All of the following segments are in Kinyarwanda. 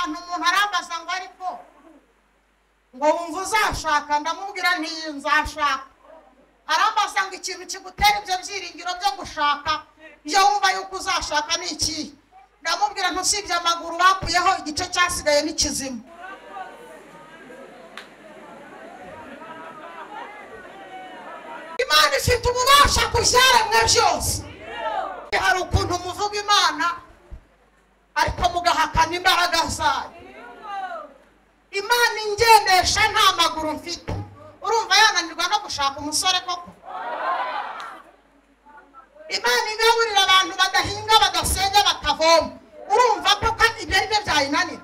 umuntu arambaza ngo ariko ngo wumva uzashaka ndamubwira nti nzashaka arambaza ngo ikintu kigutera ibyo byiringiro byo gushaka ibyo wumva yuko uzashaka ni ikihe ndamubwira ntusibye amaguru bakuyeho igice cyasigaye ni kizima imana ifite ububasha ku byaremwe byose hari ukuntu muvuga imana ariko mugahakana imbaraga zayo imana ingendesha nta maguru mfite urumva yananirwa no gushaka umusore koko imana igaburira abantu badahinga badasenga batavoma urumva koko ibyo ari byo byayinanira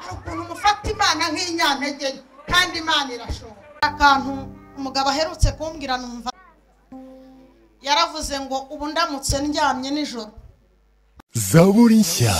hari ukuntu mufata imana nk'inyantege nke kandi imana irashobora akantu umugabo aherutse kumbwira numva yaravuze ngo ubu ndamutse ndyamye nijoro zaburi nshya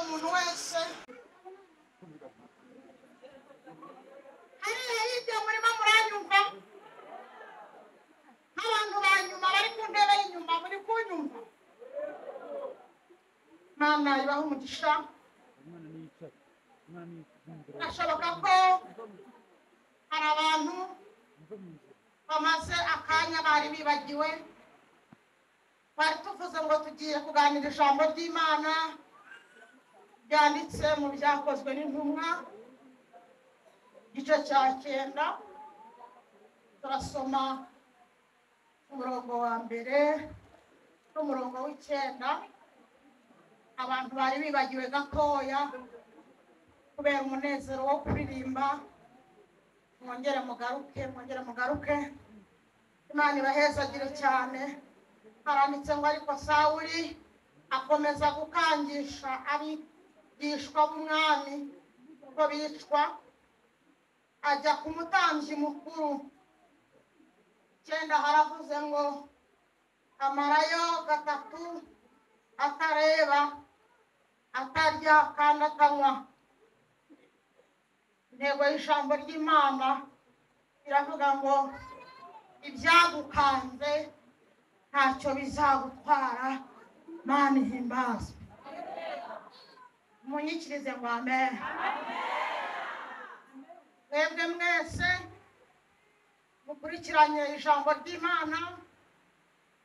umuntu wese hariya hirya murimo muranyumva nk'abantu ba nyuma bari ku ntebe y'inyuma muri kunyumva mana ibaha umugisha birashoboka ko hari abantu bamaze akanya bari bibagiwe bari tuvuze ngo tugiye kuganira ijambo ry'imana ryanditse mu byakozwe n'intumwa igice cya cyenda turasoma umurongo wa mbere n'umurongo w'icyenda abantu bari bibagiwe gatoya kubera umunezero wo kuririmba mwongere mugaruke mwongere mugaruke imana ibahezagire cyane haranditse ngo ariko sawuri akomeza gukangisha abigishwa b'umwami ko bicwa ajya ku mutambyi mukuru cyenda haravuze ngo amarayo gatatu atareba atarya kandi atanywa intego y'ijambo ry'imana iravuga ngo ibyagukanze ntacyo bizagutwara mani himbazwe munyikirize ngo amen mwebwe mwese mukurikiranye ijambo ry'imana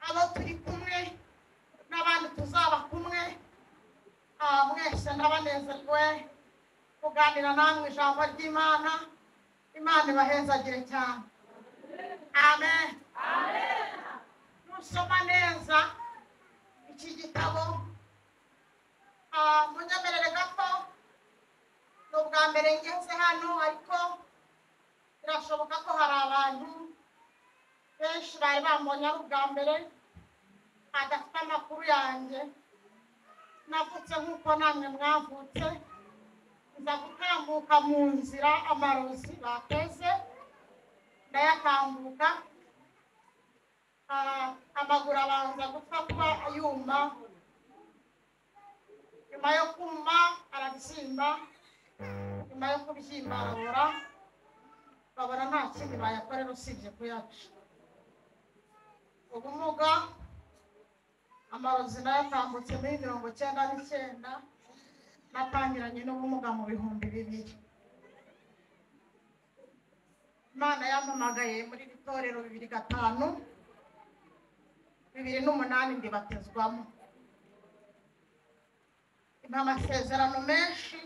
abo turi kumwe n'abandi tuzaba kumwe ah, mwese ndabanezerwe kuganira namwe ijambo ry'imana imana ibahezagire cyane amen nusoma neza iki gitabo ah, munyemerere gato ni ubwa mbere ngeze hano ariko birashoboka ko hari abantu benshi bari bambonye ari ubwa mbere adafite amakuru yanjye navutse nk'uko namwe mwavutse nza gutambuka mu nzira amarozi bateze ndayatambuka Ah, amaguru abanza gufatwa yuma nyuma yo kuma arabyimba nyuma yo kubyimba arabora babona nta kindi bayakorera usibye kuyaca ubumuga amarozi nayo atambutse muri mirongo cyenda n'icyenda natangiranye n'ubumuga mu bihumbi bibiri imana yampamagaye muri iri torero bibiri gatanu bibiri n'umunani ndibatezwamo ni amasezerano menshi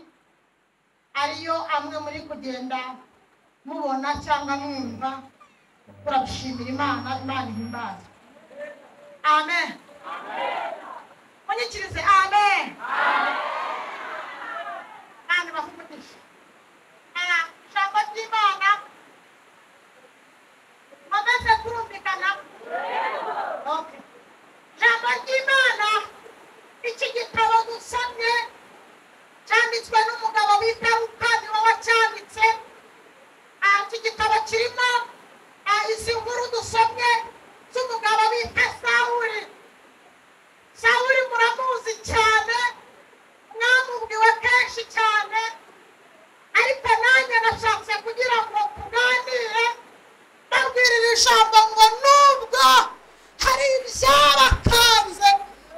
ariyo amwe muri kugenda mubona cyangwa mwumva turabishimira imana imana ihimbaza amen munyikirize amen kandi bakuvugisha ijambo ry'imana bamaze kurumvikana Okay. ijambo ry'imana iki gitabo dusomye cyanditswe n'umugabo witwa rukani wawe cyanditse Ah, iki gitabo kirimo ah, izi nkuru dusomye z'umugabo bita sawuri sawuri muramuzi cyane mwamubwiwe kenshi cyane ariko nanjye nashatse kugira ngo tuganire babwirira ijambo ngo nubwo hari ibyabakanze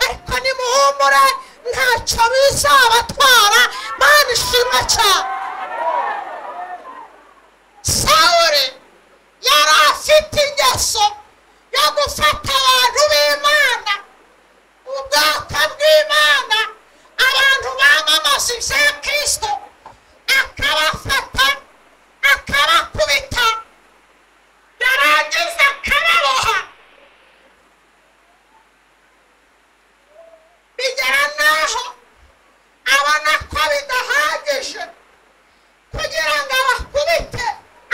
ariko nimuhumure ntacyo bizabatwara mana ishimwe cyane sawuri yari afite ingeso yo gufata abantu b'imana ubwoko bw'imana abantu bamamaza ibya kirisito akabafata akabakubita yarangiza akababoha bigera n'aho abona ko bidahagije kugira ngo abakubite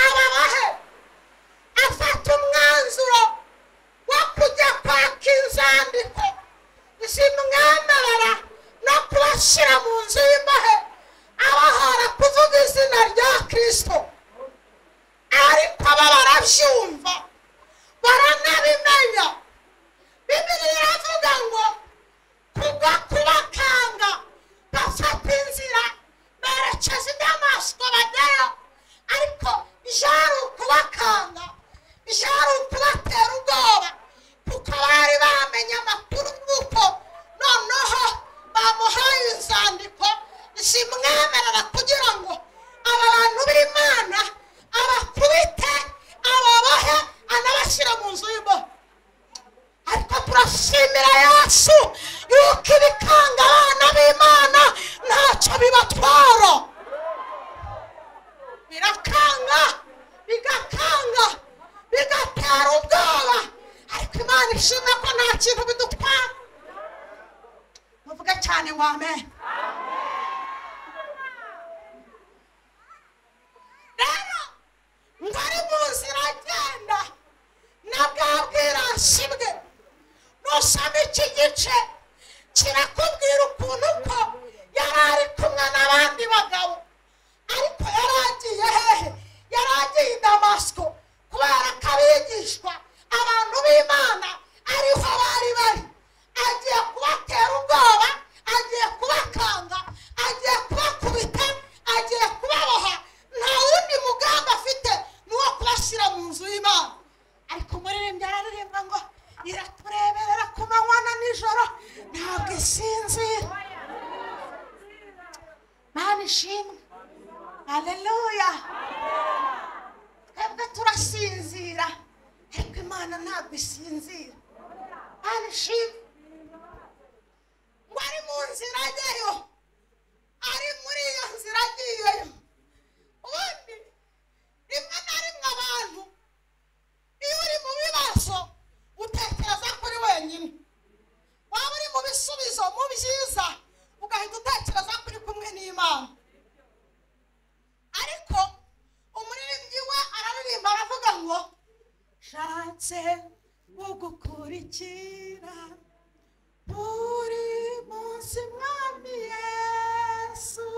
ababahe afata umwanzuro wo kujya kwaka inzandiko zimwemerera no kubashyira mu nzu y'imbahe abahora kuvuga izina rya kirisito ariko aba barabyumva baranabimenya bibiri iravuga ngo kugwa kubakanga bafata inzira turashimira yesu yuko ibikanga abana b'imana ntacyo bibatwara birakanga bigakanga bigatera ubwoba ariko imana ishimwe ko nta kintu bidutwara muvuge cyane ngo amen rero ngo ari mu nzira agenda na bwa bwirasi bwe nusaba iki gice kirakubwira ukuntu ko yari ari kumwe n'abandi bagabo ariko yari agiye hehe yari agiye i damasiko kubera ko abigishwa abantu b'imana ariho bari bari agiye kubatera ubwoba agiye kubakanga agiye kubakubita agiye kubaboha nta wundi mugambi afite ni uwo kubashyira mu nzu y'imana ariko umuririmbyi araririmba ngo iratureberera ku manywa na nijoro ntabwo isinzira mana ishimwe aleluya twebwe turasinzira ariko imana ntabwo isinzira mana ishimwe ngo ari mu nzira ajyayo ari muri iyo nzira agiyeyo ubundi rimwe na rimwe abantu iyo uri mu bibazo utekereza ko uri wenyine waba uri mu bisubizo mu byiza ugahita utekereza ko uri kumwe n'imana ariko umuririmbyi we araririmba aravuga ngo nshatse gukurikira buri munsi mwami yesu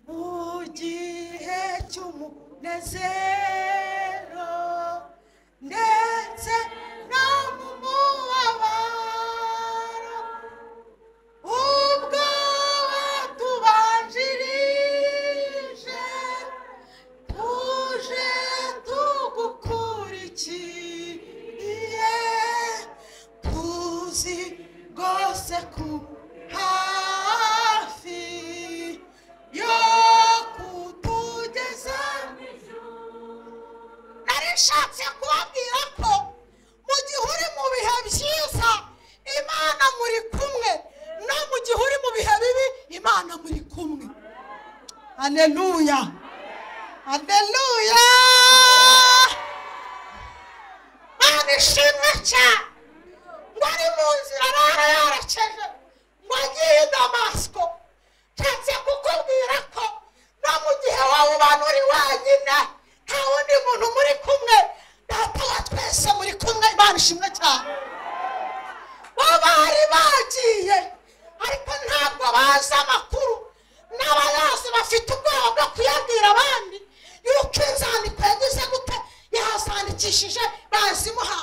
mu gihe cy'umunezero ndetse no mu mubabaro ubwo watubanjirije tuje tugukurikiye tuzi rwose ku hafi yo kutugeza nari nshatse kubabwira ko mu gihe uri mu bihe byiza imana muri kumwe no mu gihe uri mu bihe bibi imana muri kumwe aleluya aleluya mana ishimwe cyane ngo ari mu nzira arara yarakeje ngo agiye i damasiko nshatse kukubwira ko no mu gihe waba ubana uri wenyine nta wundi muntu muri kumwe data wa twese muri kumwe imana ishimwe cyane babari bagiye ariko ntabwo bazi amakuru n'abayazi bafite ubwoba bwo kuyabwira abandi yuko inzandiko yagize gute yazandikishije bazimuha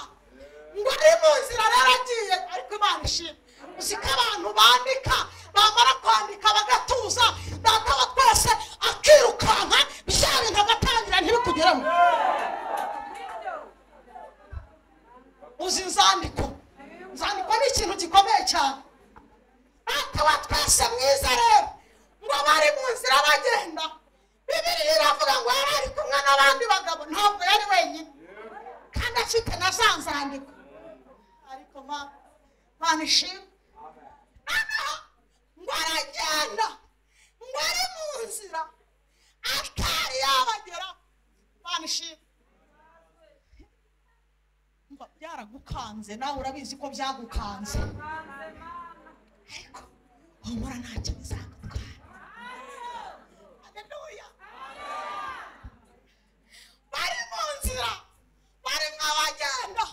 ngo ari mu nzira rero agiye ariko imana ishimwe uzi ko abantu bandika bamara kwandika bagatuza data wa twese akirukanka bya bintu agatangira ntibikugeremo uzi inzandiko inzandiko ni ikintu gikomeye cyane akaba twese mwiza rero ngo bari mu nzira bagenda bibiri iravuga ngo yari ari kumwe n'abandi bagabo ntabwo yari wenyine kandi afite na za nzandiko ariko ma- mana ishimwe noneho ngo aragenda ngo ari mu nzira atari yabagera mana ishimwe Umva, byaragukanze nawe urabizi ko byagukanze ariko humura ntacyo bizagutwara haleluya bari mu nzira bari nk'abagenda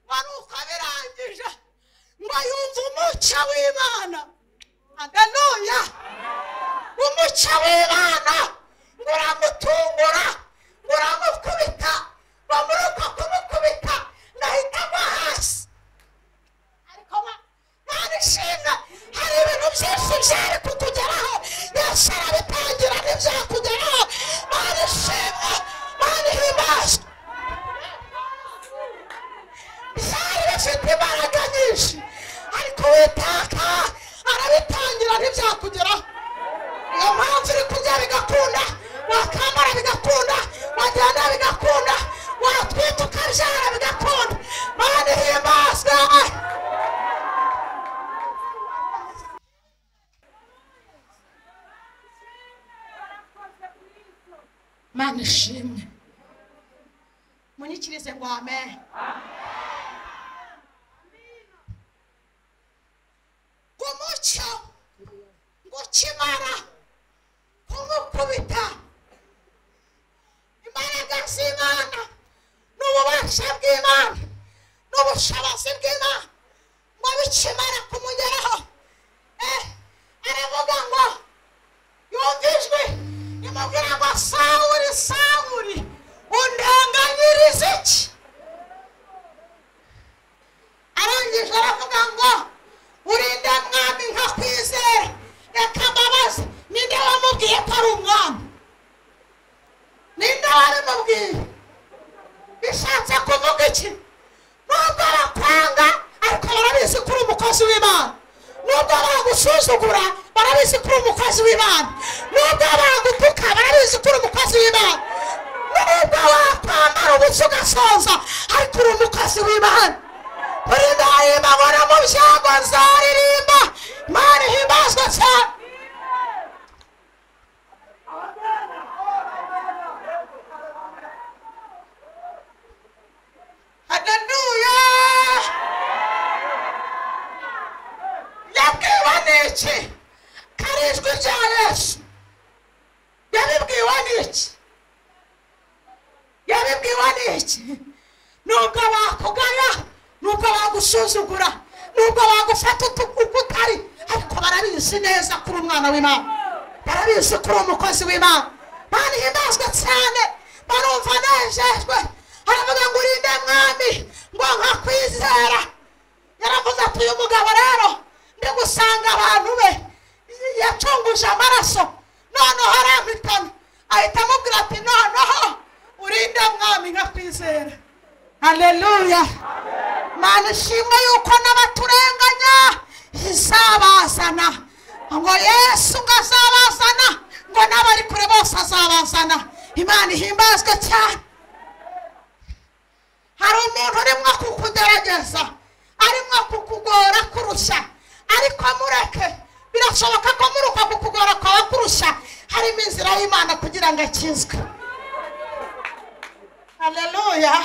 wari uko abirangije ngo yumve umucyo w'imana haleluya umucyo w'imana ngo uramutungura ngo uramukubita bamuruka kumukubita ngahita agwa hasi ariko ma- mana ishinga hari ibintu byinshi byari kukugeraho yesu arabitangira ntibyakugeraho mana ishinga mana ihimbazwa byari bifite imbaraga nyinshi ariko witaka arabitangira ntibyakugeraho niyo mpamvu uri kurya bigakunda wakambara bigakunda wagenda bigakunda watwita ukabyara bigakunda mana ihimbazwa imana ishimwe munyikirize ngo amen kumucyo gukimara kumukubita imbaraga z'imana n'ububasha bw'imana n'ubushobozi bw'imana ngo bikimara kumugeraho eh, aravuga ngo yumvijwe imubwira ngo sawuri sawuri undanganyiriza iki arangije aravuga ngo urinde mwami nkakwizera reka mbabaze ninde wamubwiye ko ari umwami ninde warimubwiye bishatse kuvuga iki nubwo bakwanga ariko barabizi ko uri umukozi w'imana nubwo bagusuzugura barabizi ko uri umukozi w'imana nubwo bagutuka barabizi ko uri umukozi w'imana nubwo wakwambara ubusa ugasoza ariko uri umukozi w'imana muri ndahimba mbona mu byago nzaririmba imana ihimbazwa cyane haleluya yabwiwe n'iki kari ijwi rya yesu yabibwiwe n'iki yabibwiwe n'iki nubwo bakugaya nubwo bagusuzugura nubwo bagufata utu- uko utari ariko barabizi neza kuri umwana w'imana barabizi kuri umukozi w'imana banihimbazwa cyane barumva nejejwe aravuga ngo urinde mwami ngo nkakwizera yaravuze ati uyu mugabo rero ndi gusanga abantu be yacunguje amaraso noneho arampitana ahita amubwira ati noneho urinde mwami nkakwizera haleluya mana ishimwe yuko n'abaturenganya izabazana ngo yesu ngo azabazana ngo n'abari kure bose azabazana imana ihimbazwe cyane hari umuntu urimo kukugerageza arimo kukugora kurusha ariko mureke birashoboka ko muri uko kukugora kwawe kurusha harimo inzira y'imana kugira ngo akizwe haleluya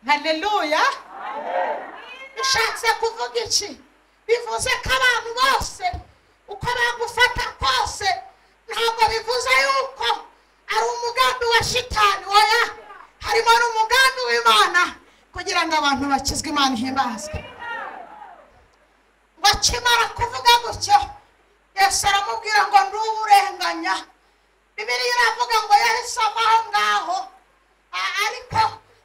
haleluya bishatse kuvuga iki bivuze ko abantu bose uko bagufata kose ntabwo bivuze yuko ari umugambi wa shitani oya harimo n'umugambi w'imana kugira ngo abantu bakizwe imana ihimbazwe ngo akimara kuvuga gutyo yesu aramubwira ngo nduwurenganya bibiliya iravuga ngo yahise ava aho ngaho A- ariko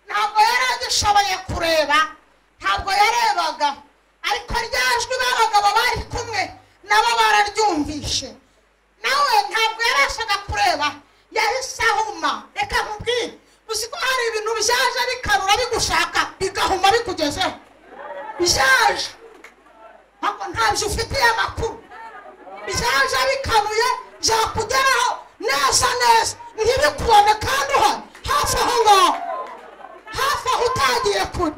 ntabwo yari agishoboye kureba ntabwo yarebaga ariko rya jwi b'abagabo bari kumwe nabo bararyumvishe nawe ntabwo yarashaka kureba yahise ahuma reka nkubwire uzi ko hari ibintu byaje bikarura bigushaka bigahuma bikugezeho byaje ntabwo ntabyo ufitiye amakuru byaje bikabuye byakugeraho neza neza ntibikubone kandi uhari hafi aho ngaho hafi aho utagiye kure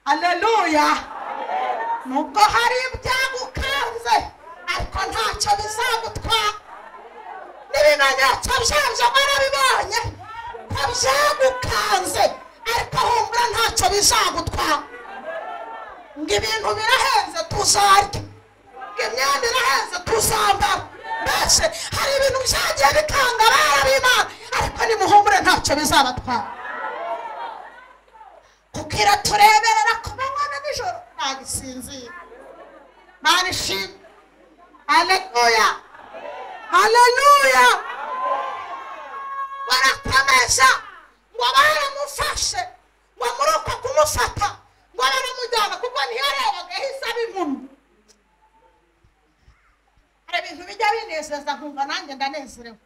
aleluya nubwo hari ibyagukanze ariko ntacyo bizagutwara n'ibimenyetso byabyo barabibonye ko byagukanze ariko humbura ntacyo bizagutwara ngo ibintu birahenze tuzarya ngo imyenda irahenze tuzambara mbese hari ibintu byagiye bikanga abana b'imana ariko nimuhumure ntacyo bizabatwara kuko iratureberera ku manywa na nijoro ntabwo isinzira mana ishimwe haleluya haleluya barakomeza ngo baramufashe ngo muri uko kumufata ngo baramujyana kuko ntiyarebaga yahise aba impumyi hari ibintu bijya binezeza nkumva nanjye ndanezerewe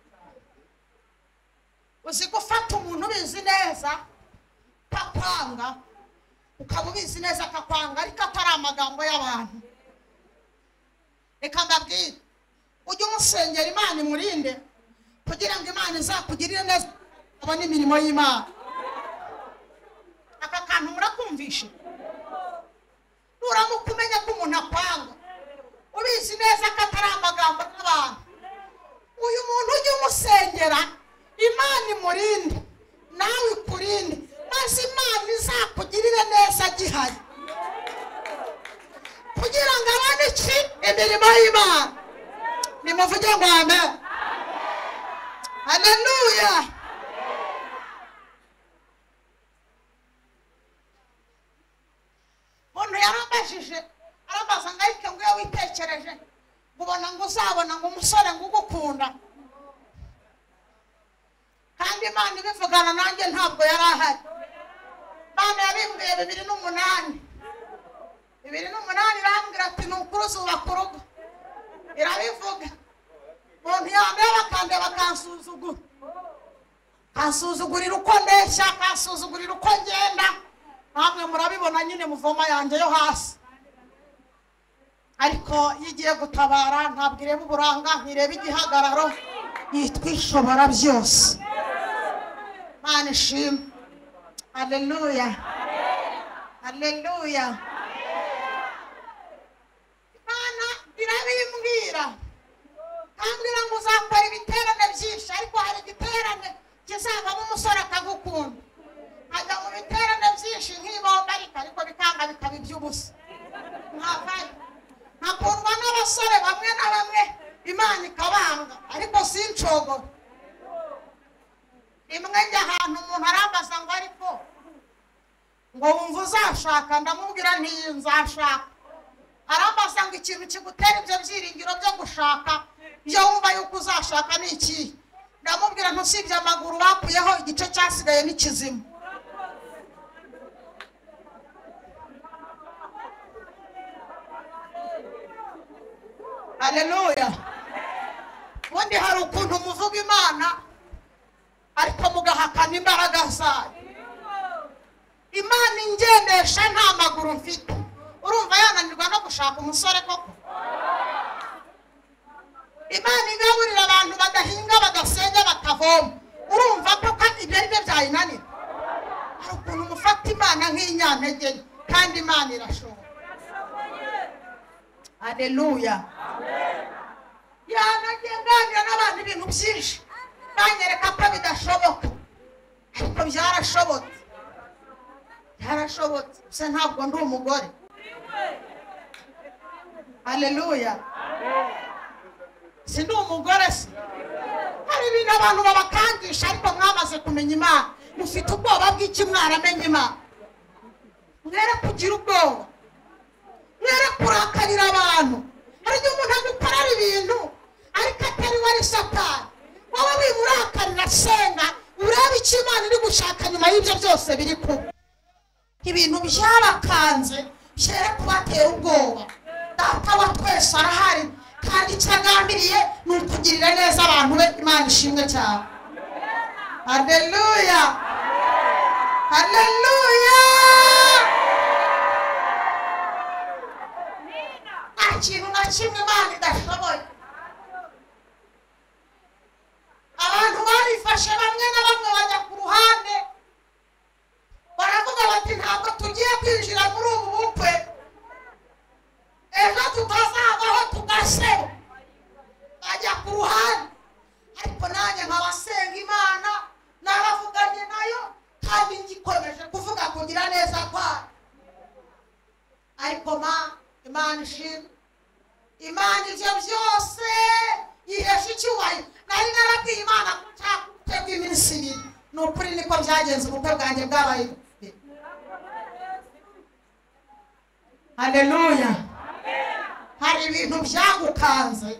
uzi gufata umuntu ubizi neza akakwanga ukaba ubizi neza akakwanga ariko atari amagambo y'abantu reka mbabwire ujye umusengera imana imurinde kugira ngo imana izakugirire neza abone imirimo y'imana aka kantu murakumvishe nuramuka umenya ko umuntu akwanga ubizi neza ko atari amagambo y'abantu uyu muntu ujye umusengera imana imurinde nawe ikurinde maze imana izakugirire neza gihari kugira ngo abone iki imirimo y'imana nimuvuge ngo amen haleluya umuntu yarambajije arambaza ngo ariko nguye witekereje ngo ubona ngo uzabona ngo umusore ngo ugukunda kandi imana ibivugana nanjye ntabwo yari ahari imana yabimbwiye bibiri n'umunani bibiri n'umunani irambwira ati ni ukuri uzubaka urugo irabivuga umuntu yambaye bakande bakansuzugura kansuzugurira uko ndeshya kansuzugurira uko ngenda namwe murabibona nyine muvoma yanjye yo hasi ariko iyo igiye gutabara ntabwo ireba uburanga ntireba igihagararo yitwa ishobora byose imana ishimwe aleluya aleluya imana irabimbwira kambwira ngo uzakora ibiterane byinshi ariko hari igiterane kizavamo umusore akagukunda ajya mu biterane byinshi nk'ibomba ariko ariko bikanga bikaba iby'ubusa ntavayo nkakundwa n'abasore bamwe na bamwe imana ikabanga ariko sinshobora rimwe njya ahantu umuntu arambaza ngo ariko ngo wumva uzashaka ndamubwira ntiyi nzashaka arambaza ngo ikintu kigutera ibyo byiringiro byo gushaka iyo wumva yuko uzashaka ni ikihe ndamubwira ntusibye amaguru bakuyeho igice cyasigaye ni kizima haleluya ubundi hari ukuntu muvuga imana ariko mugahakana imbaraga zayo imana ingendesha nta maguru mfite urumva yananirwa no gushaka umusore koko imana igaburira abantu badahinga badasenga batavoma urumva koko ibyo ari byo byayinanira hari ukuntu mufata imana nk'inyantege nke, kandi imana irashobora haleluya yanagiye nganira n'abantu ibintu byinshi banyereka ko bidashoboka ariko byarashobotse byarashobotse gusa ntabwo ndi umugore haleluya si ndi umugore se hari ibintu abantu babakangisha ariko mwamaze kumenya imana mufite ubwoba bw'iki mwaramenye imana mwere kugira ubwoba mwere kurakarira abantu hari igihe umuntu agukorera ibintu ariko atari we ari satani wowe wimurakarira senga urebe icyo imana iri gushaka nyuma y'ibyo byose biri kuba ibintu byabakanze byere kubatera ubwoba data wa twese arahari kandi icyo agambiriye ni ukugirira neza abantu be imana ishimwe cyane haleluya haleluya nta kintu na kimwe imana idashoboye abantu barifashe bamwe na bamwe bajya ku ruhande baravuga bati ntabwo tugiye kwinjira muri ubu bukwe ejo tutazavaho tugaseba bajya ku ruhande ariko nanjye nkabasenga imana narafuganye nayo kandi ngikomeje kuvuga kugira neza kwayo ariko ma imana ishimwe imana ibyo byose yihesha icyubahiro nari narabwiye imana kutatega iminsi ibiri ni ukuri niko byagenze ubukwe bwanjye bwabaye haleluya hari ibintu byagukanze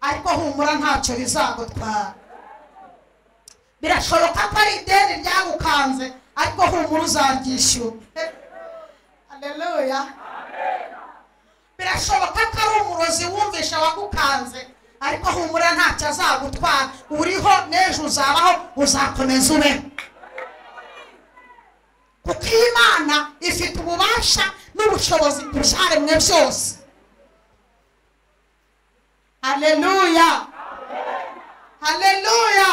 ariko humura ntacyo bizagutwara birashoboka ko ari ideni ryagukanze ariko humura uzaryishyura haleluya birashoboka ko ari umurozi wumvisha wagukanze ariko humura ntacyo azagutwara uriho n'ejo uzabaho uzakomeza ube kuko iyi Imana ifite ububasha n'ubushobozi ku byaremwe byose haleluya haleluya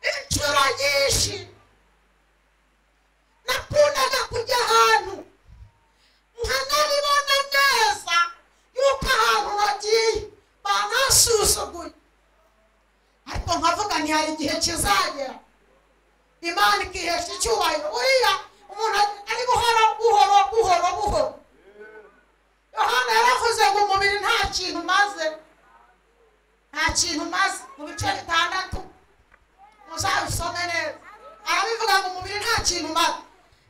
inshuro nyinshi nakundaga kujya ahantu nkanabibona neza yuko ahantu nagiye igihe kizagera imana ikihesha icyubahiro uriya umuntu ari buhoro buhoro buhoro buhoro yohana yaravuze ngo umubiri nta kintu umaze nta kintu umaze mu bice bitandatu muzabisome neza arabivuga ngo umubiri nta kintu umaze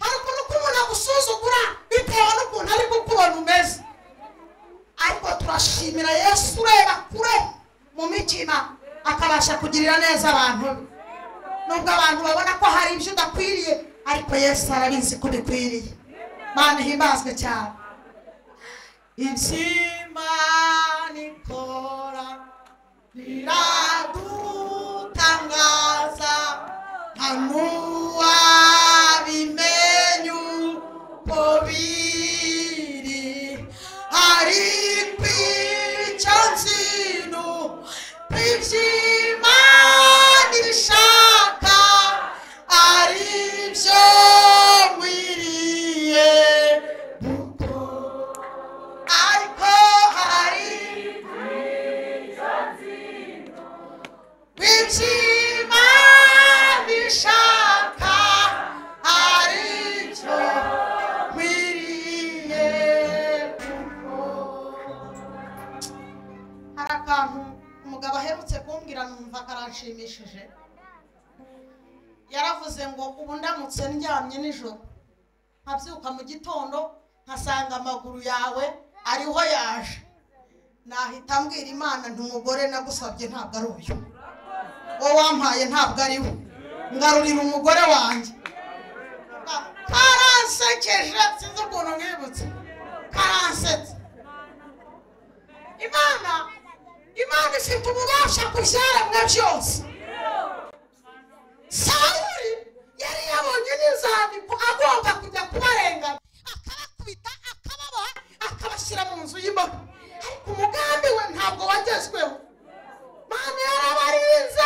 hari ukuntu k'umuntu agusuzugura bitewe n'ukuntu ari kubona umeze ariko turashimira yesu ureba kure mu mitima akabasha kugirira neza abantu be nubwo abantu babona ko hari ibyo udakwiriye ariko yesu arabizi ko ubikwiriye mana ihimbazwe cyane imana ikora riradutangaza nta n'uwabimenye uko biri ariko icyo nzino iby'imana ishaka ari byo nkwiriye gukora ariko hari w'iby'imana ishaka ari byo nkwiriye hari akantu umugabo aherutse kumbwira numva karanshimishije yaravuze ngo ubu ndamutse ndyamye nijoro nkabyuka mu gitondo nkasanga amaguru yawe ariho yaje nahita mbwira imana ntumugore nagusabye ntabwo ari uyu uwo wampaye ntabwo ari we ngarurira umugore wanjye karansekeje sinzi ukuntu mwibutse karansetse imana imana ifite ububasha ku byaremwe byose sawuli yari yabonye n'inzandiko agomba kujya kubarengana akabakubita akababoha akabashyira mu nzu y'imbohe ariko umugambi we ntabwo wagezweho mana yarabarinze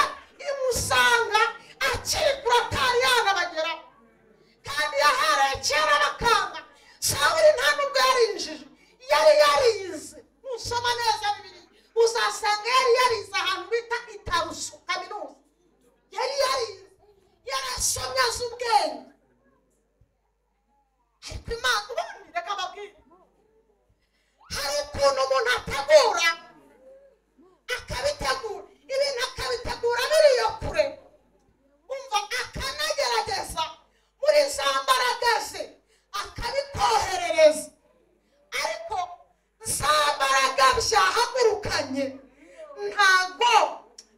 imusanga akikura kandi yanabageraho kandi yahereye kera bakanga sawuli nta nubwo yarinjije yari yarize nusoma neza bibiri uzasanga yari yarize ahantu bita itarusu kaminuza yari yarize yarasomye azi ubwenge ariko imana ubundi reka babwire hari ukuntu umuntu ategura akabitegura ibintu akabitegura biri iyo kure umva akanagerageza muri za mbaraga ze akabikoherereza ariko za mbaraga byahagurukanye ntago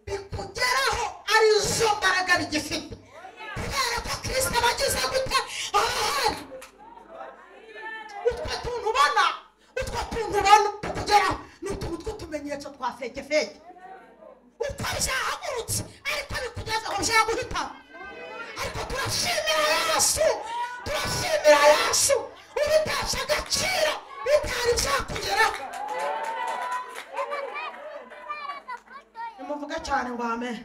bikugeraho ari zo mbaraga bigifite kubera ko kirisita bagize gute aha hantu utwo tuntu ubona utwo tuntu ubona tukugeraho ni utuntu tw'utumenyetso twa feke feke uko byahagurutse ariko bikugeza aho byaguhitamo ariko turashimira yesu turashimira yesu ubitesha agaciro bitari byakugeraho nimuvuge cyane ngo amen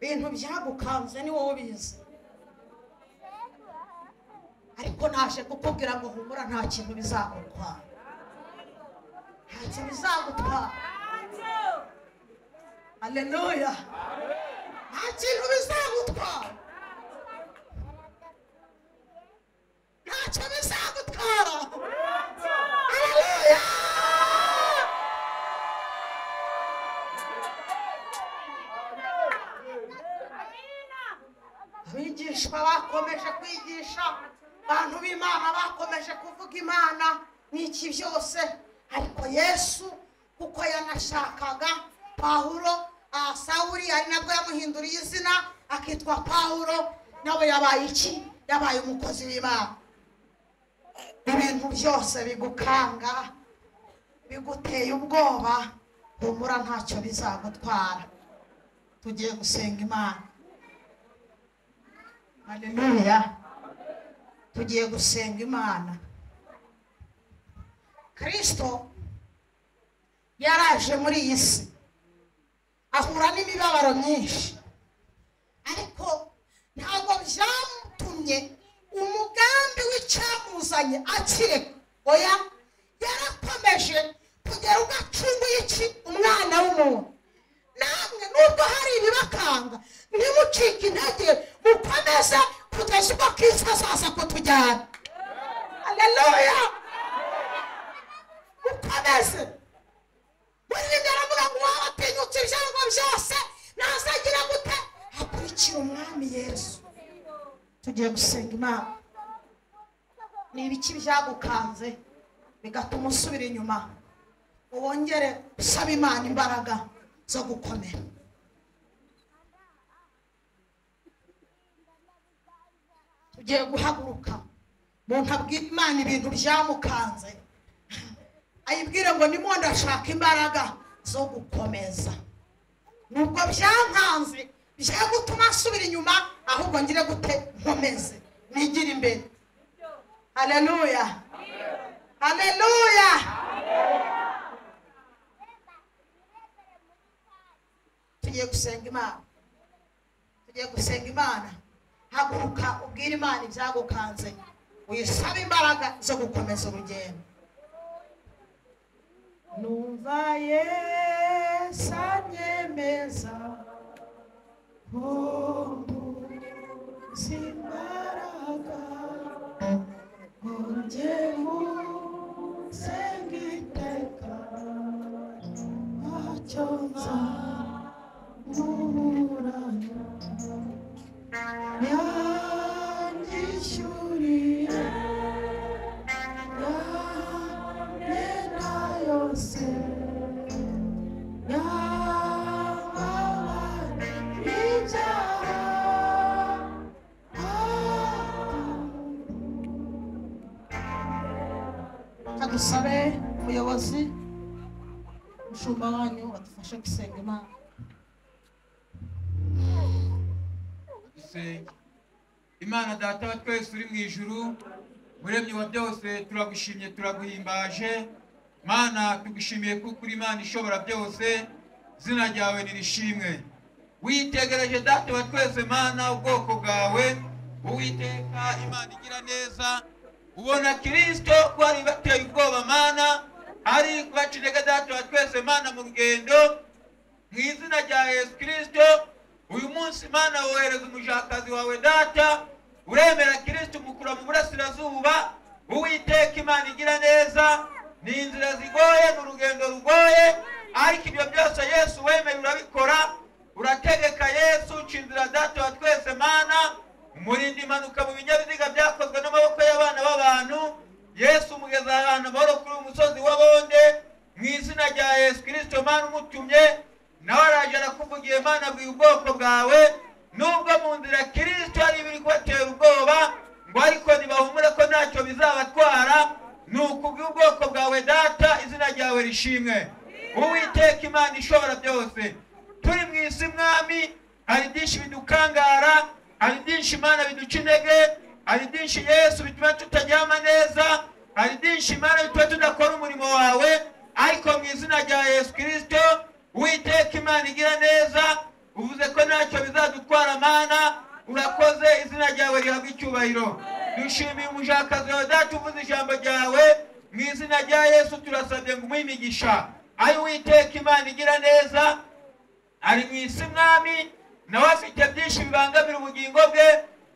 ibintu byagukanze ni wowe ubizi ariko naje kukubwira ngo humura nta kintu bizagutwara nta kintu bizagutwara aleluya nta kintu bizagutwara ntacyo bizagutwara aleluya abigishwa bakomeje kwigisha abantu b'imana bakomeje kuvuga imana n'iki byose ariko yesu kuko yanashakaga pawulo ah, sawuli ari nabwo yamuhinduriye izina akitwa pawulo nawe yabaye iki yabaye umukozi w'imana ibintu byose bigukanga biguteye ubwoba humura ntacyo bizagutwara tugiye gusenga imana haleluya tugiye gusenga imana kirisito yaraje muri iyi si ahura n'imibabaro myinshi ariko ntabwo byamutumye umugambi w'icyamuzanye akire oya yarakomeje kugeza ukongera ugacunguye iki umwana w'umuntu namwe nubwo hari ibibakanga ntimucike intege mukomeze kugeza ubwo kristo azaza kutujyana aleluya mukomeze murinde aravuga ngo waba watinyutse ibyago byose nazagira gute hakurikira umwami yesu tugiye gusenga imana ni ibiki byagukanze bigatuma usubira inyuma wongere usaba imana imbaraga zo gukomera tugiye guhaguruka umuntu abwira imana ibintu byamukanze ayibwire ngo ndimo ndashaka imbaraga zo gukomeza nubwo byankanze bya gutuma asubira inyuma ahubwo ngire gute nkomeze nigire imbere haleluya haleluya tugiye gusenga imana tugiye gusenga imana haguruka ubwire imana ibyagukanze wisabe imbaraga zo gukomeza urugendo numva yesu anyemeza ko mbuze imbaraga ngo njye musenge iteka ntacyo nzamuburana yanyishyuriye yamyenda yose yamabara ibyaha kadusabe umuyobozi umushumba wanyu badufashe gusenga imana dusenge imana data wa twese uri mu ijuru muremyi wa byose turagushimye turaguhimbaje mana tugushimiye kuko uri imana ishobora byose izina ryawe nirishimwe witegereje data wa twese mana ubwoko bwawe uwiteka imana igira neza ubona kirisito ko bari bateye ubwoba mana ari kubacinaga data wa twese mana mu rugendo mu izina rya yesu kirisito uyu munsi mana wohereza umujakazi wawe data uremera kirisito umukura mu burasirazuba uwiteka imana igira neza ni inzira zigoye ni urugendo rugoye ariko ibyo byose yesu wemeye urabikora urategeka yesu uca inzira data wa twese mana umurinda impanuka mu binyabiziga byakozwe n'amaboko y'abana b'abantu yesu umugeza ahantu amahoro kuri uyu musozi w'abonde mu izina rya yesu kirisito mana umutumye nawe araje arakuvugiye mana abwiye ubwoko bwawe nubwo mu nzira kirisito hari ibiri kubatera ubwoba ngo ariko ntibahumure ko ntacyo bizabatwara ni ukubwira ubwoko bwawe data izina ryawe rishimwe uwiteka imana ishobora byose turi mu isi mwami hari byinshi bidukangara hari byinshi imana biduca intege hari byinshi yesu bituma tutaryama neza hari byinshi imana bituma tudakora umurimo wawe ariko mu izina rya yesu kirisito witeka imana igira neza uvuze ko ntacyo bizadutwara mana urakoze izina ryawe rihabwa icyubahiro dushimiye umushakazi wawe data uvuze ijambo ryawe mu izina rya yesu turasabye ngo umuhe imigisha ari witeka imana igira neza ari mu isi mwami nawe afite byinshi bibangamira ubugingo bwe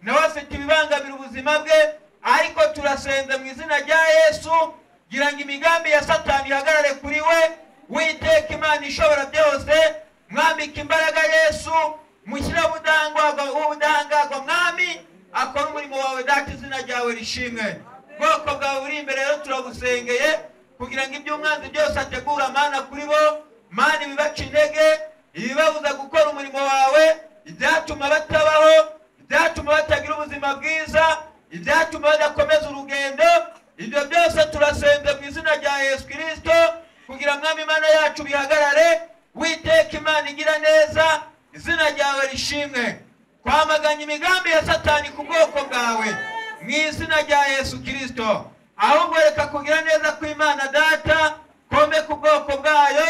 nawe afite ibibangamira ubuzima bwe ariko turasenze mu izina rya yesu kugira ngo imigambi ya satani ihagarare kuri we witeka imana ishobora byose mwambika imbaraga yesu mushyiraho ubudahangarwa ubudahangarwa mwami akora umurimo wawe data izina ryawe rishimwe bwoko bwawe buri imbere rero turabusengeye kugira ngo ibyo umwanzi byose ategura mana kuri bo mana ibibaca intege ibibabuza gukora umurimo wawe ibyatuma batabaho ibyatuma batagira ubuzima bwiza ibyatuma badakomeza urugendo ibyo byose turasenze mu izina rya yesu kirisito kugira mwami imana yacu bihagarare witeka imana igira neza izina ryawe rishimwe twamaganye imigambi ya satani ku bwoko bwawe mu izina rya yesu kirisito ahubwo reka kugira neza kw'imana data kombe ku bwoko bwayo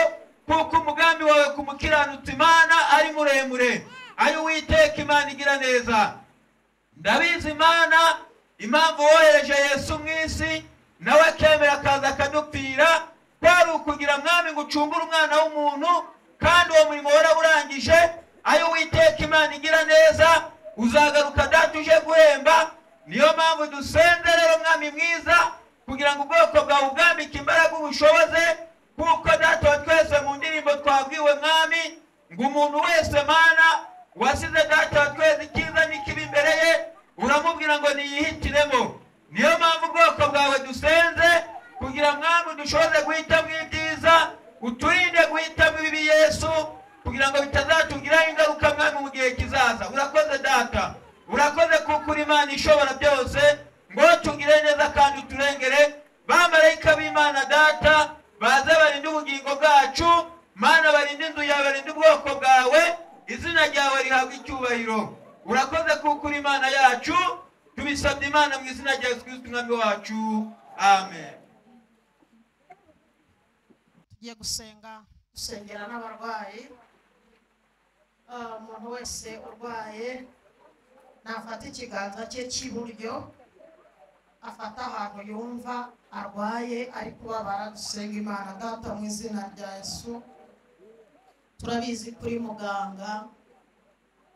kuko umugambi wawe ku mukiranutsi imana ari muremure ari witeka imana igira neza ndabizi imana impamvu wohereje yesu mu isi nawe akemera akaza akadupfira kwari ukugira mwami ngo ucumbure umwana w'umuntu kandi uwo murimo waraburangije ayo witeka imana igira neza uzagaruka data uje guhemba niyo mpamvu dusenga rero mwami mwiza kugira ngo ubwoko bwawe ubwambike imbaraga ubushoboze kuko data wa twese mu ndirimbo twabwiwe mwami ngo umuntu wese mana wasize data wa twese icyiza n'ikibi imbere ye uramubwira ngo niyihitiremo niyo mpamvu ubwoko bwawe dusenze kugira mwami dushoboze guhitamo ibyiza uturinde guhitamo ibibi yesu kugira ngo bitazatugiraho ingaruka mwami mu gihe kizaza urakoze data urakoze kuko uri imana ishobora byose ngo tugire neza kandi uturengere bamarayika b'imana data baze barinde ubugingo bwacu mana barinde inzu yawe barinde ubwoko bwawe izina ryawe rihabwa icyubahiro urakoze kuko uri imana yacu tubisabye imana mu izina rya yesu kirisiti umwami wacu amen tugiye gusenga dusengera n'abarwayi Ah, umuntu wese urwaye nafata ikiganza cye cy'iburyo afata ahantu yumva arwaye ari kubabara dusenga imana data mu izina rya yesu turabizi kuri muganga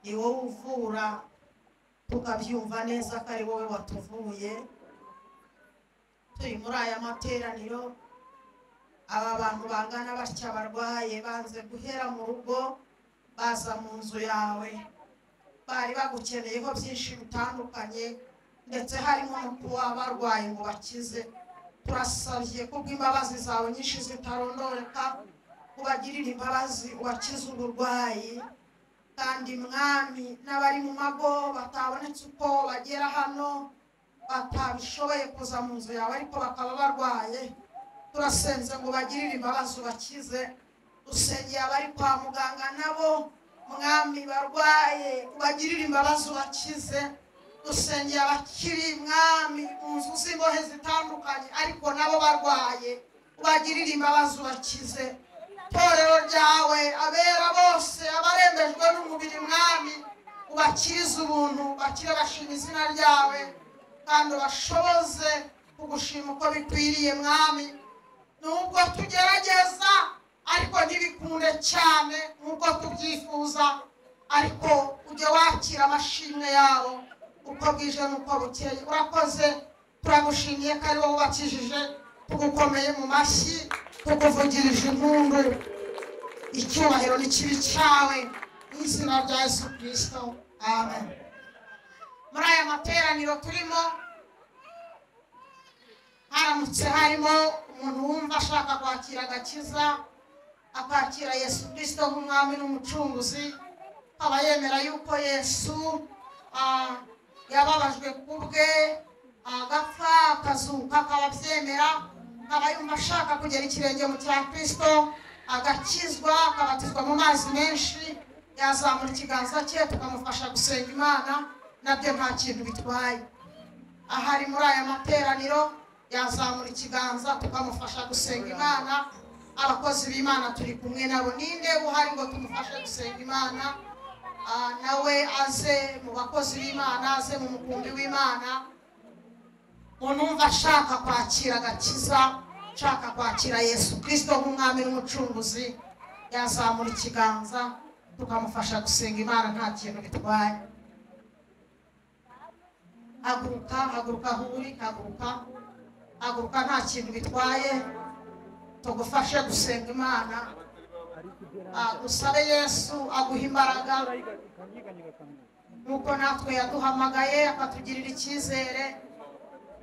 ni wowe uvura tukabyumva neza ko ari wowe watuvuye turi muri aya materaniro aba bantu bangana batya barwaye banze guhera mu rugo baza mu nzu yawe bari bagukeneyeho byinshi bitandukanye ndetse harimo no kuba barwaye ngo bakize turasabye kubwo imbabazi zawe nyinshi zitarondoreka ubagirire imbabazi ubakize uburwayi kandi mwami n'abari mu mago batabonetse uko bagera hano batabishoboye kuza mu nzu yawe ariko bakaba barwaye turasenze ngo bagirire imbabazi ubakize dusengeye abari kwa muganga nabo mwami barwaye ubagirire imbabazi ubakize dusengeye abakiri mwami mu nzu z'imbohe zitandukanye ariko nabo barwaye ubagirire imbabazi ubakize itorero ryawe abera bose abarembejwe n'umubiri mwami ubakirize ubuntu bakire bashima izina ryawe kandi ubashoboze kugushima uko bikwiriye mwami nubwo tugerageza ariko ntibikunde cyane nkuko tubyifuza ariko ujye wakira amashimwe yabo uko bwije n'uko bukeye urakoze turagushimiye ko ari wowe ubakijije tugukomeye mu mashyi tukuvugirije impundu icyubahiro ni kibi cyawe mu izina rya yesu kirisito amen muri aya materaniro turimo haramutse harimo umuntu wumva ashaka kwakira agakiza akakira yesu kirisito nk'umwami n'umucunguzi akaba yemera yuko yesu ah, yababajwe ku bwe agapfa akazuka akaba abyemera akaba yumva ashaka kugera ikirenge mu cya kirisito agakizwa akabatizwa mu mazi menshi yazamura ikiganza cye tukamufasha gusenga imana nabyo nta kintu bitwaye ahari muri aya materaniro yazamura ikiganza tukamufasha gusenga imana abakozi b'imana turi kumwe nabo ninde uhari ngo tumufashe gusenga imana Ah, nawe aze mu bakozi b'imana aze mu mukumbi w'imana umuntu wumva ashaka kwakira agakiza ashaka kwakira yesu kirisito nk'umwami n'umucunguzi yazamura ikiganza tukamufasha gusenga imana nta kintu bitwaye haguruka haguruka aho uri haguruka haguruka nta kintu bitwaye tugufashe gusenga imana Ah, dusabe yesu aguha imbaraga nuko natwe yaduhamagaye akatugirira icyizere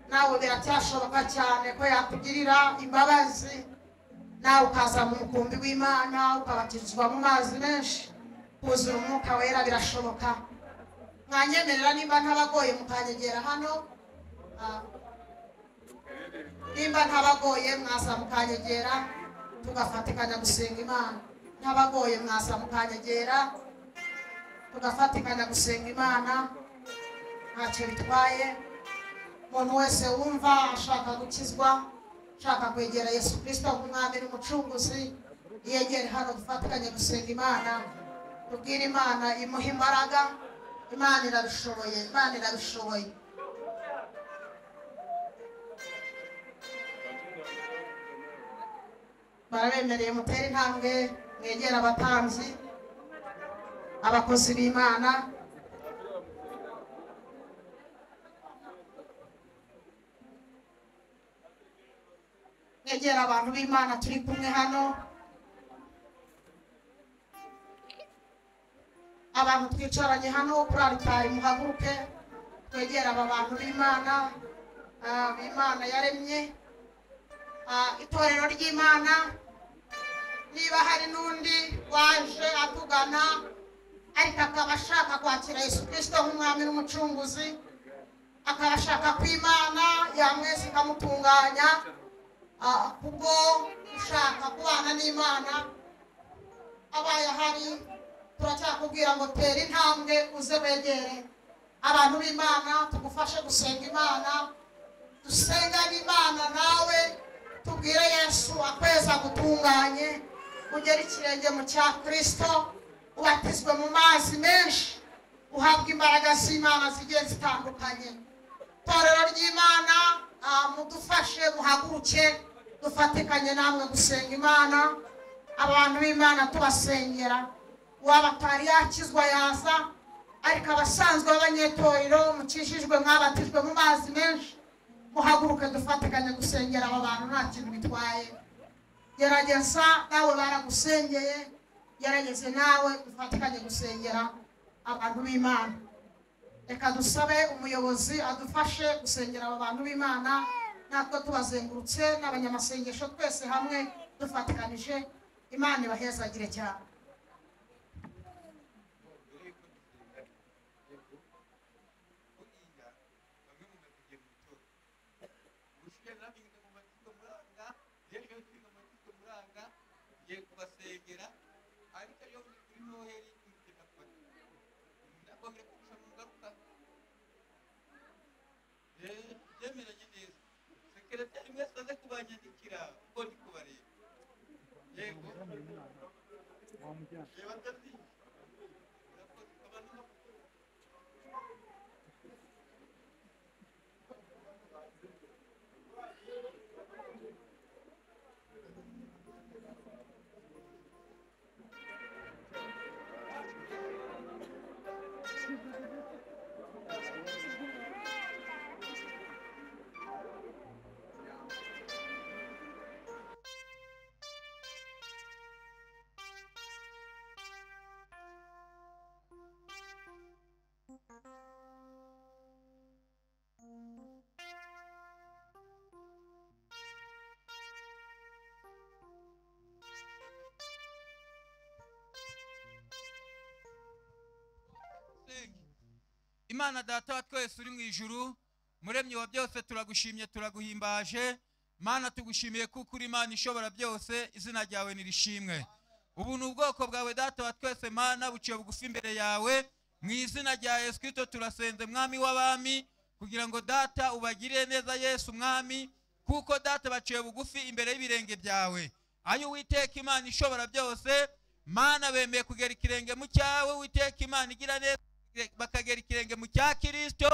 nawe biracyashoboka cyane ko yakugirira imbabazi nawe ukaza mu mukumbi w'imana ukabatizwa mu mazi menshi kuzura umwuka wera birashoboka mwanyemerera nimba ntabagoye mukanyegera hano Ah, nimba ntabagoye mwaza mukanyegera tugafatikanya gusenga imana ntabagoye mwaza mukanyegera tugafatikanya gusenga imana ntacyo bitwaye umuntu wese wumva ashaka gukizwa ashaka kwegera yesu kirisito nk'umwami n'umucunguzi yegere hano dufatikanye gusenga imana tubwire imana imuha imbaraga imana irabishoboye imana irabishoboye barabemereye mutere intambwe mwegera abatambyi abakozi b'imana mwegera abantu b'imana turi kumwe hano abantu twicaranye hano kuri aritari muhaguruke twegere aba bantu b'imana ah, b'imana yaremye ah, itorero ry'imana niba hari n'undi waje atugana ariko akaba ashaka kwakira yesu kirisito nk'umwami n'umucunguzi akaba ashaka ko imana yamweza ikamutunganya ah, kubwo gushaka kubana n'imana abaye ahari turacyakubwira ngo tera intambwe uze wegere abantu b'imana tugufashe gusenga imana dusengane imana nawe tubwire yesu akwezi agutunganye ugere ikirenge mu cya kirisito ubatizwe mu mazi menshi uhabwa imbaraga z'imana zigiye zitandukanye itorero ry'imana ah, mudufashe muhaguruke dufatikanye namwe gusenga imana abantu b'imana tubasengera waba atari yakizwa yaza ariko abasanzwe b'abanyetorero mukijijwe mwabatijwe mu mazi menshi muhaguruke dufatikanye gusengera aba bantu nta kintu bitwaye gerageza nawe baragusengeye gerageze nawe dufatikanye gusengera abantu b'imana reka dusabe umuyobozi adufashe gusengera aba bantu b'imana natwe tubazengurutse n'abanyamasengesho twese hamwe dufatikanije imana ibahezagire cyane byemeranye neza sekereteri mwese aze kubanyandikira kuko ndi kubareba yego reba ataziye urakoze ukaba n'umukozi usenge. imana data wa twese uri mu ijuru muremyi wa byose turagushimye turaguhimbaje mana tugushimiye kuko uri imana ishobora byose izina ryawe nirishimwe ubu ni ubwoko bwawe data wa twese mana buciye bugufi imbere yawe mu izina rya yesu kirisito turasenze mwami w'abami kugira ngo data ubagirire neza yesu mwami kuko data baciye bugufi imbere y'ibirenge byawe ayo uwiteka imana ishobora byose mana bemeye kugera ikirenge mu cyawe uwiteka imana igira neza bakagera ikirenge mu cya kirisito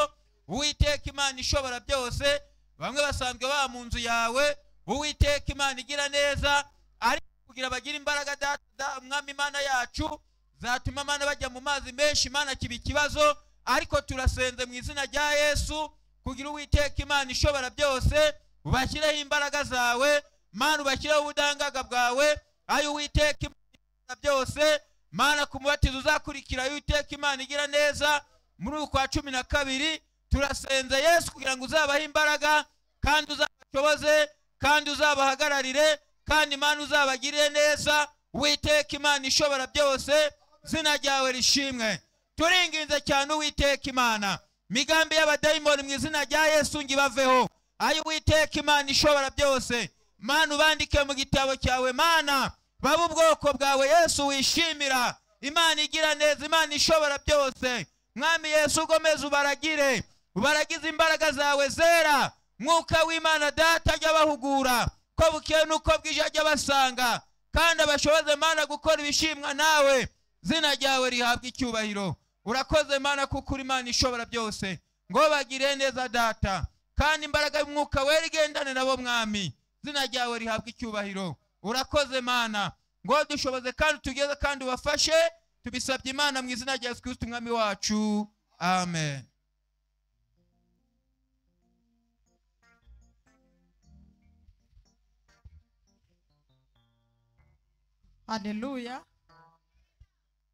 uwiteka imana ishobora byose bamwe basanzwe baba mu nzu yawe uwiteka imana igira neza ariko kugira bagire imbaraga data da- mwami imana yacu zatuma mana bajya mu mazi menshi mana kiba ikibazo ariko turasenze mu izina rya yesu kugira uwiteka imana ishobora byose ubashyireho imbaraga zawe mana ubashyireho ubudahangarwa bwawe ayo uwiteka imana ibintu byose mana ku mubatizo uzakurikira y'uwiteka imana igira neza muri ukwa cumi na kabiri turasenze yesu kugira ngo uzabahe imbaraga kandi uzabashoboze kandi uzabahagararire kandi imana uzabagirire neza witeka imana ishobora byose zina ryawe rishimwe turinginze cyane uwiteka imana migambi y'abadayimoni mu izina rya yesu ngibaveho ayo uwiteka imana ishobora byose mana ubandike mu gitabo cyawe mana babe ubwoko bwawe yesu wishimira imana igira neza imana ishobora byose mwami yesu ugomeze ubaragire ubaragize imbaraga zawe zera mwuka w'imana data ajya abahugura ko bukeye n'uko bwije ajya abasanga kandi abashoboze mana gukora ibishimwa nawe zina ryawe rihabwa icyubahiro urakoze mana kuko uri imana ishobora byose ngo bagire neza data kandi imbaraga y'umwuka wera igendane nabo mwami zina ryawe rihabwa icyubahiro urakoze mana ngo dushoboze kandi tugeze kandi ubafashe tubisabye imana mu izina rya yesu kirisiti umwami wacu amen haleluya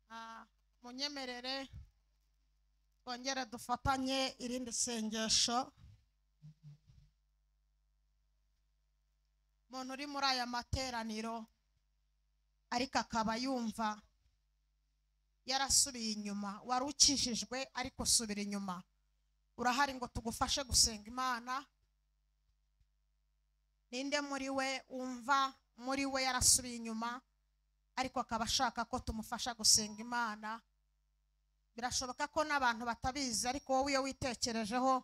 Ah, munyemerere twongere dufatanye irindi sengesho umuntu uri muri aya materaniro ariko akaba yumva yarasubiye inyuma wari ukijijwe ariko usubira inyuma urahari ngo tugufashe gusenga imana ninde muri we wumva muri we yarasubiye inyuma ariko akaba ashaka ko tumufasha gusenga imana birashoboka ko n'abantu batabizi ariko wowe iyo witekerejeho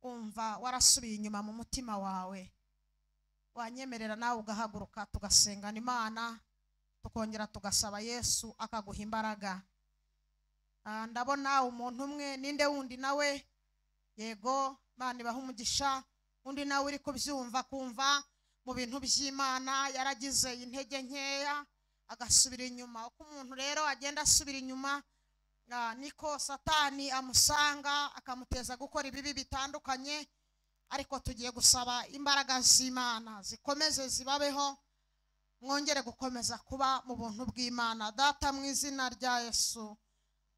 umva warasubiye inyuma mu mutima wawe wanyemerera nawe ugahaguruka tugasengana imana tukongera tugasaba yesu akaguha imbaraga Ah, ndabona umuntu umwe ninde wundi nawe yego imana ibaha umugisha undi nawe uri kubyumva kumva mu bintu by'imana yaragize intege nkeya agasubira inyuma uko umuntu rero agenda asubira inyuma ah, niko satani amusanga akamuteza gukora ibibi bitandukanye ariko tugiye gusaba imbaraga z'imana zikomeze zibabeho mwongere gukomeza kuba mu buntu bw'imana data mu izina rya yesu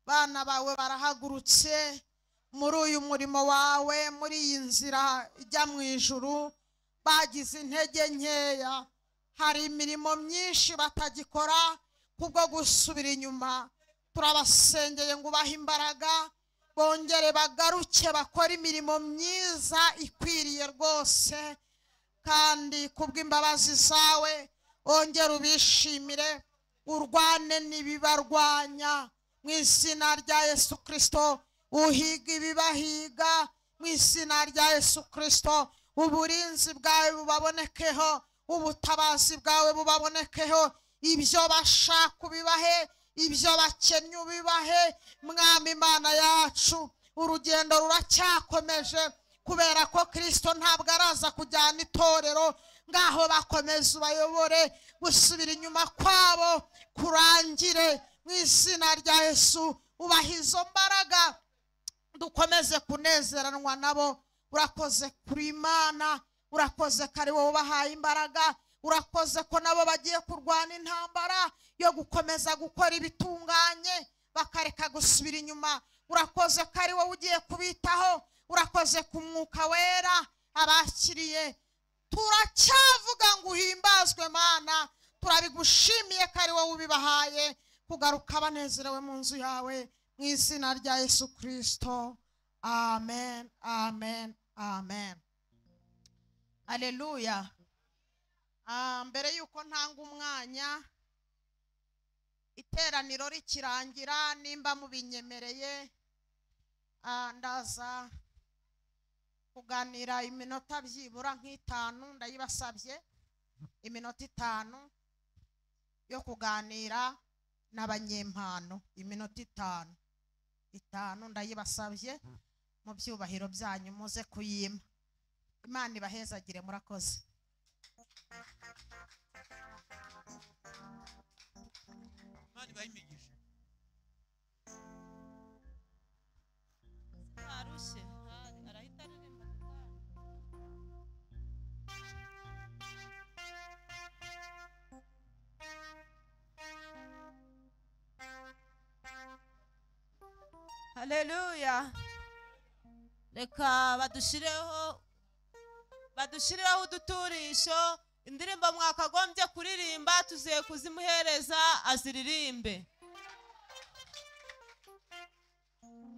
bana bawe barahagurutse muri uyu murimo wawe muri iyi nzira ijya mu ijuru bagize intege nkeya hari imirimo myinshi batagikora kubwo gusubira inyuma turabasengeye ngo ubahe imbaraga bongere bagaruke bakore imirimo myiza ikwiriye rwose kandi kubw'imbabazi zawe wongere ubishimire urwane n'ibibarwanya mu izina rya yesu kirisito uhiga ibibahiga mu izina rya yesu kirisito uburinzi bwawe bubabonekeho ubutabazi bwawe bubabonekeho ibyo bashaka ubibahe ibyo bakennye ubibahe mwami imana yacu urugendo ruracyakomeje kubera ko kirisito ntabwo araza kujyana itorero ngaho bakomeze ubayobore gusubira inyuma kwabo kurangire mu izina rya yesu ubaha izo mbaraga dukomeze kunezeranwa nabo urakoze kuri imana urakoze ko ari wowe ubahaye imbaraga urakoze ko nabo bagiye kurwana intambara yo gukomeza gukora ibitunganye bakareka gusubira inyuma urakoze ko ari wowe ugiye kubitaho urakoze ku mwuka wera abakiriye turacyavuga ngo uhimbazwe mana turabigushimiye ko ari wowe ubibahaye kugaruka banezerewe mu nzu yawe mu izina rya yesu kirisito amen amen amen aleluya Ah, mbere yuko ntanga umwanya iteraniro rikirangira nimba mubinyemereye ah, ndaza kuganira iminota byibura nk'itanu ndayibasabye iminota itanu yo kuganira n'abanyempano iminota itanu itanu ndayibasabye mu byubahiro byanyu muze kuyima imana ibahezagire murakoze imana ibahe imigisha arushye hari- arahita aririmba gitari haleluya reka badushyireho badushyireho uduturisho indirimbo mwakagombye kuririmba tuziye kuzimuhereza aziririmbe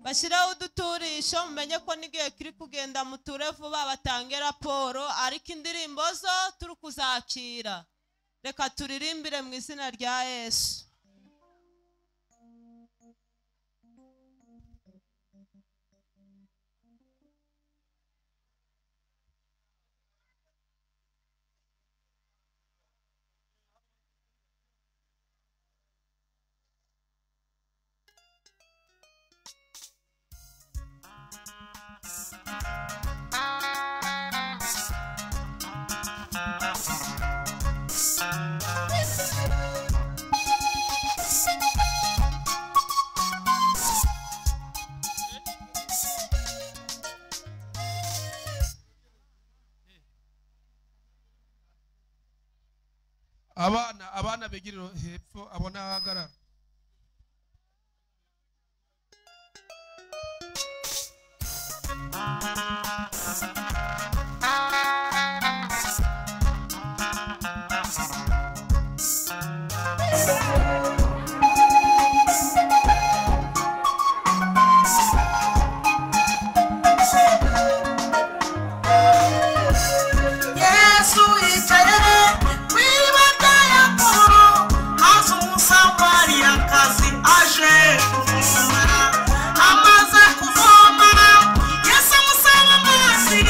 bashyireho uduturisho mumenye ko n'igihe kiri kugenda muture vuba batange raporo ariko indirimbo zo turi kuzakira reka turirimbire mu izina rya yesu abana abana begera ino hepfo abona ahagarara yesu yicaye ku ibata yakuru maze umusamari akazi aje kuvoma amaze kuvoma yesu amusaba amazi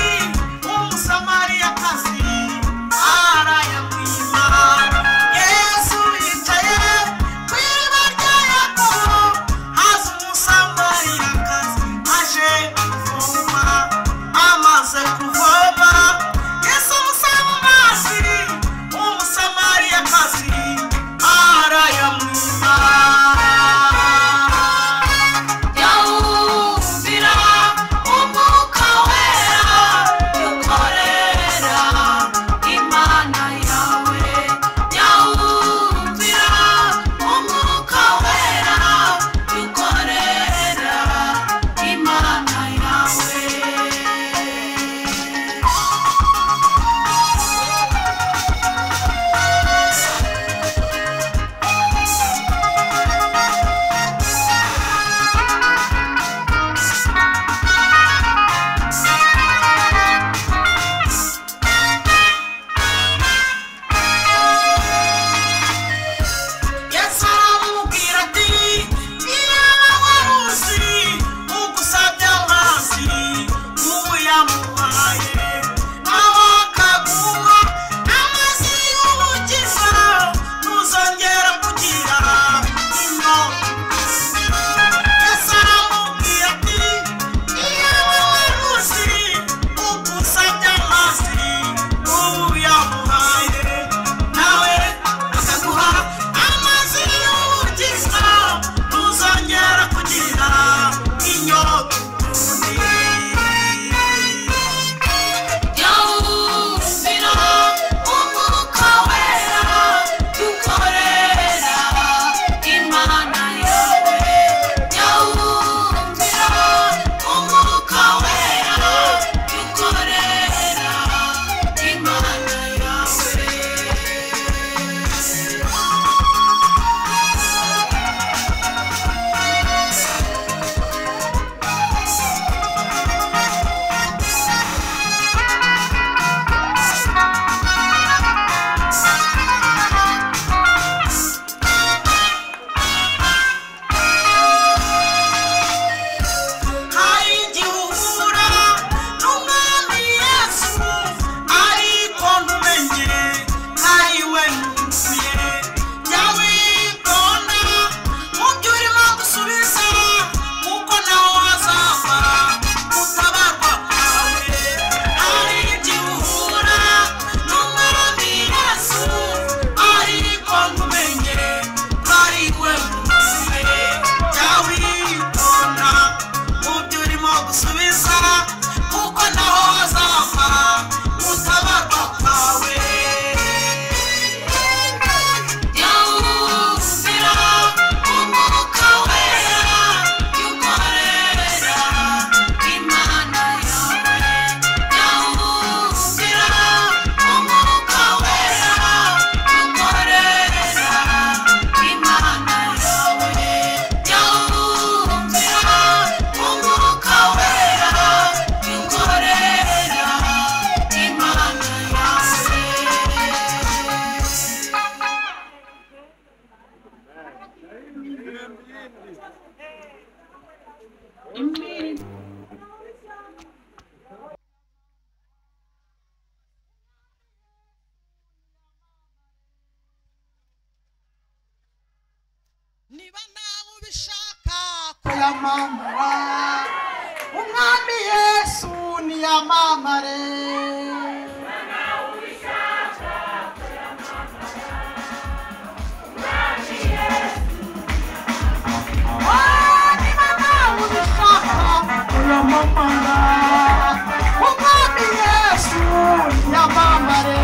umusamari akazi arayagwima yesu yicaye ku ibata yakuru maze umusamari akazi aje kuvoma amaze kuvoma yesu umusaba amazi umusamariyakazi arayamwima yawumvira umwuka wera yukorera imana yawe yawumvira umwuka wera yukorera imana yawe yesu aramubwira ati niba waruzi ugusabye amazi uyamuhaye nawe akaguha amazi y'ubugiza ntuzongera kugira inyota yesu aramubwira ati niba waruzi ugusabye amazi uyamuhaye nawe akaguha amazi y'ubugiza ntuzongera kugira inyota yawumvira umwuka wera dukorera imana yawe yawumvira umwuka wera dukorera imana yawe hari igihura n'umwami yesu ariko ntumenye ari we nuzuye jya witonda mu byo urimo gusubiza kuko naho hazava gutabarwa kwawe hari igihura n'umwami yesu ariko ntumenye ari we nuzuye jya witonda mu byo urimo gusubiza kuko naho hazava gutabarwa kwawe yawuzira umwuka wera yukorera imana yawe yawuzira umwuka wera yukorera imana yawe yawuzira umwuka wera yukorera imana yawe niba nawe ubishaka kuyamamara umwami yesu niyamamare Oh, niba nawe ubishaka kuyamamara umwami yesu niyamamare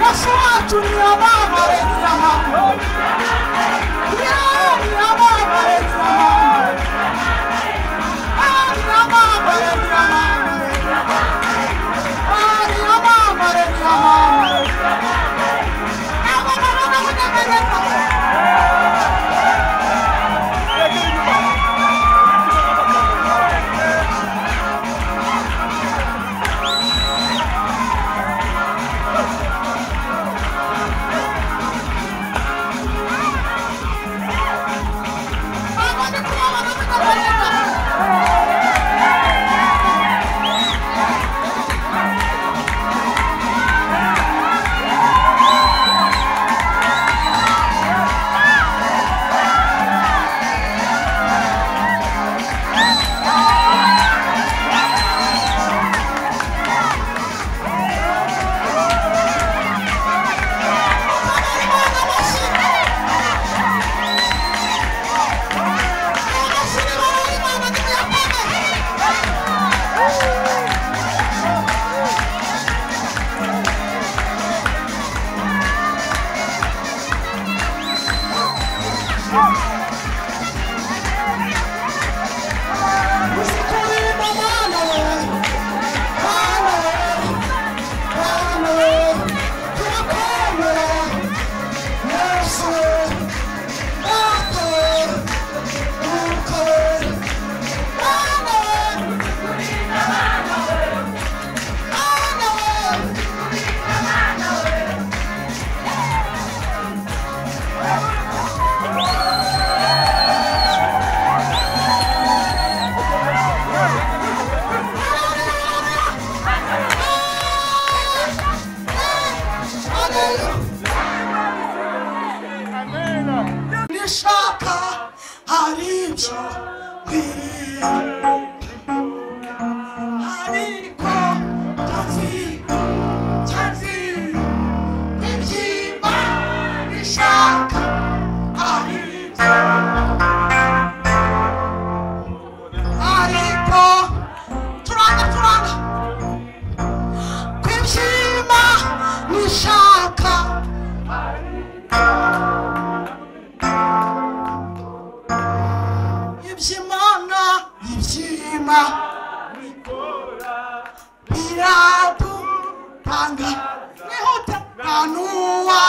yesu wacu ntiyabamareza hano yewe ntiyabamareza hano ntiyabamareza hano ntiyabamareza hano ntabwo babona kunyeganyeza ntabwo ndi kubabona kunyeganyeza nishaka hari ibyo nkwiriye ariko ndazi nzazi ibyimba bishaka hari ibyo ariko turanga turanga kw'ibyimba nishaka iby'imana ibyima biradutanga nihuta nta n'uwa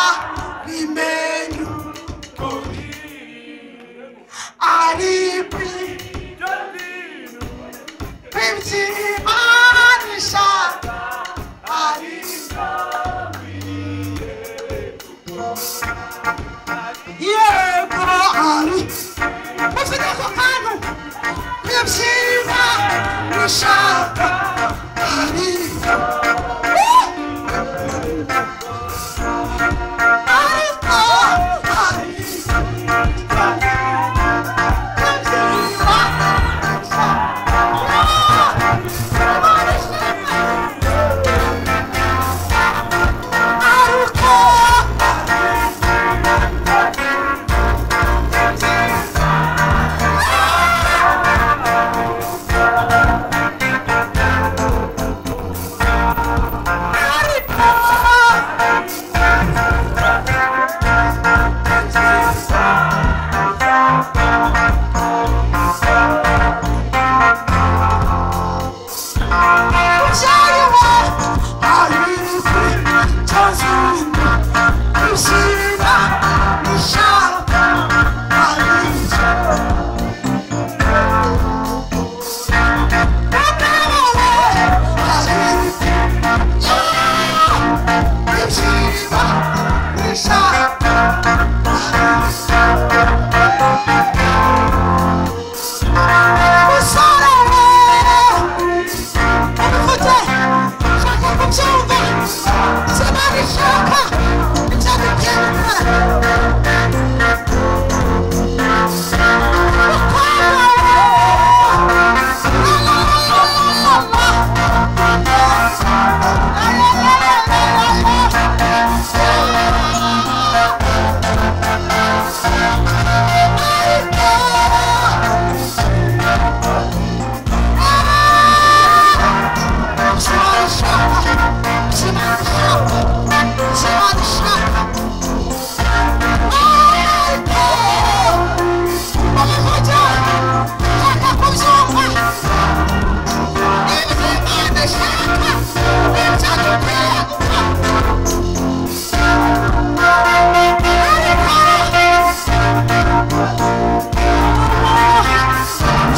bimenya ari kw'ibyimanisha ari yego ari bafite ako kantu nibyiza nishaka hari ariko hari nibyiza ariko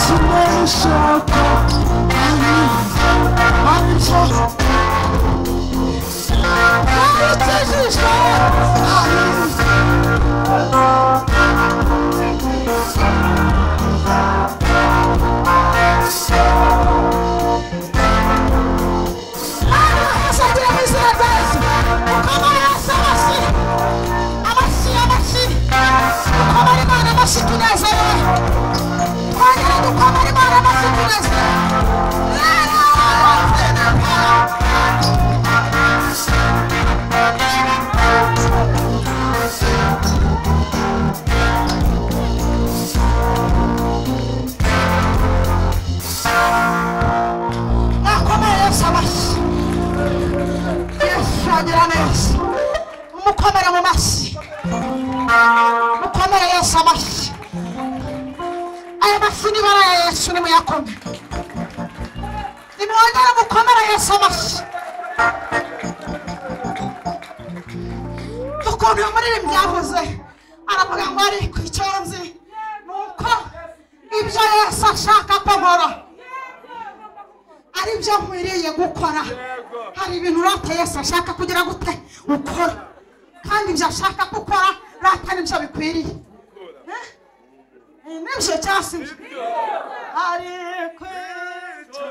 ndashaka kubiza abishaka abikijije abiza abasagira bizira beza ukaba yasa abasiri abasiri abasiri ukaba ari imana bashitunezerewe twagera dukaba ari imana bashitunezerewe rero abafite nakomeye yesu amashyi yesu agira neza umukomere mu mashyi mukomere yesu amashyi aya mashyi nibara ya yesu nimuyakome nimwongere mukomere yesu amashyi ukuntu uyu muririmbyi yavuze aravuga ngo ariko icyo nzi ni uko ibyo yesu ashaka ko nkora ari byo nkwiriye gukora hari ibintu rata yesu ashaka kugira gute ukora kandi ibyo ashaka ko ukora rata nibyo bikwiriye Eh? Eh, nibyo cyangwa si ibyo ariko nibyo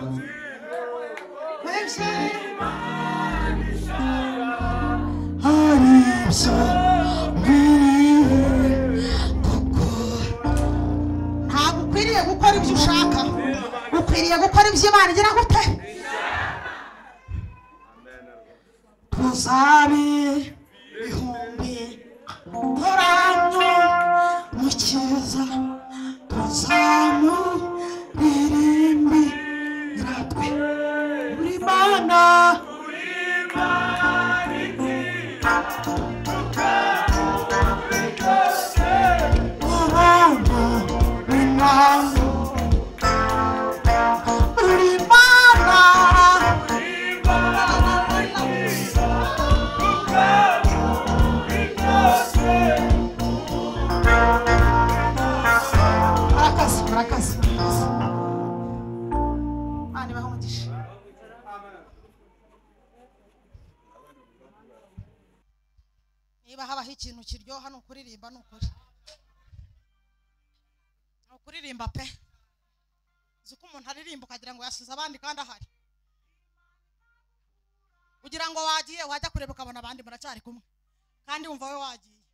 hari ibyo nkwiriye gukora ntabwo ukwiriye gukora ibyo ushaka ukwiriye gukora ibyo imana igira gute tuzabe ihumbi turamye mu cyiza tuzamuririmbira twe uri mana abana b'imana niba habaho ikintu kiryoha ni ukuririmba ni ukuri ni ukuririmba pe uzi ko umuntu aririmba ukagira ngo yasize abandi kandi ahari ugira ngo wagiye wajya kureba ukabona abandi muracyari kumwe kandi wumva we wagiye